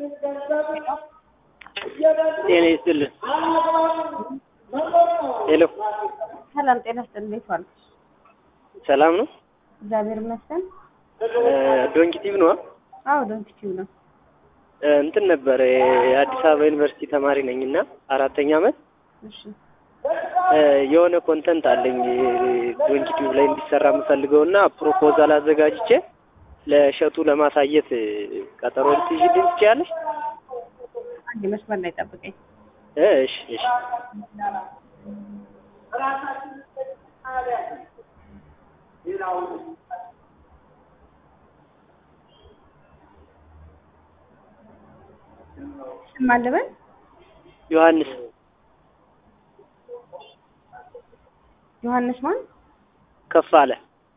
ጤና ይስጥልን። ሄሎ ሰላም ጤና ይስጥልኝ። እንዴት ዋሉ? ሰላም ነው? እግዚአብሔር ይመስገን። ዶንኪቲቭ ነው? አዎ ዶንኪቲቭ ነው። እንትን ነበር የአዲስ አበባ ዩኒቨርሲቲ ተማሪ ነኝ እና አራተኛ ዓመት እሺ የሆነ ኮንተንት አለኝ ዶንኪቲቭ ላይ እንዲሰራ የምፈልገው እና ፕሮፖዛል አዘጋጅቼ ለእሸቱ ለማሳየት ቀጠሮ ልትይዥልኝ ትችያለሽ? አንድ መስመር ላይ ጠብቀኝ። እሺ እሺ ስም አለበል ዮሐንስ ዮሐንስ ማን? ከፍ አለ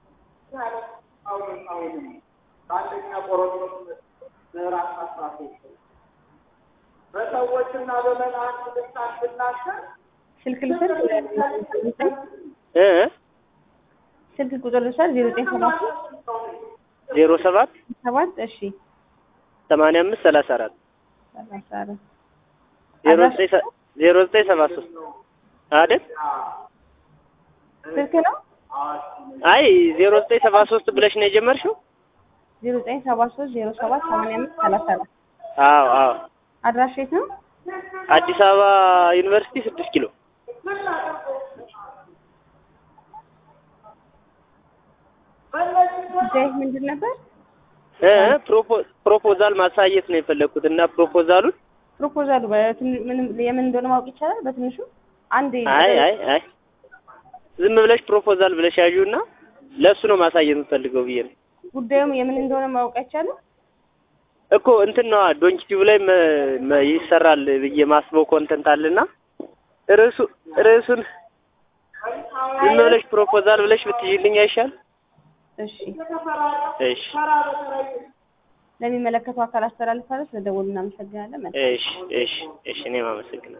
በሰዎችና በመላእክት ልሳን ብናገር ስልክ ልውሰድ? እ ስልክ ቁጥር ልውሰድ? ዜሮ ዘጠኝ ሰባት ዜሮ ሰባት ሰባት እሺ ሰማንያ አምስት ሰላሳ አራት ሰላሳ አራት ዜሮ ዘጠኝ ሰ- ዜሮ ዘጠኝ ሰባ ሶስት አይደል? ስልክ ነው? አይ ዜሮ ዘጠኝ ሰባ ሶስት ብለሽ ነው የጀመርሽው? ዜሮ ዘጠኝ ሰባ ሶስት ዜሮ ሰባት ሰማንያ አምስት ሰላሳ አራት አዎ አዎ አድራሻ የት ነው? አዲስ አበባ ዩኒቨርሲቲ ስድስት ኪሎ ጉዳይ ምንድን ነበር? እ ፕሮፖ- ፕሮፖዛል ማሳየት ነው የፈለግኩት እና ፕሮፖዛሉን ፕሮፖዛሉ በትን- ምንም የምን እንደሆነ ማወቅ ይቻላል? በትንሹ አንድ አይ አይ አይ ዝም ብለሽ ፕሮፖዛል ብለሽ ያዥው እና ለእሱ ነው ማሳየት የምፈልገው ብዬ ነው ጉዳዩም የምን እንደሆነ ማወቅ አይቻልም? እኮ እንትን ነዋ ዶንኪቲቭ ላይ መ- መ- ይሰራል ብዬ ማስበው ኮንተንት አለና ርዕሱ ርዕሱን ዝም ብለሽ ፕሮፖዛል ብለሽ ብትይልኝ አይሻል? እሺ እሺ ለሚመለከተው አካል አስተላልፋለሁ። ስለደወሉ እናመሰግናለን። መልካም እሺ እሺ እሺ እኔም አመሰግናለሁ።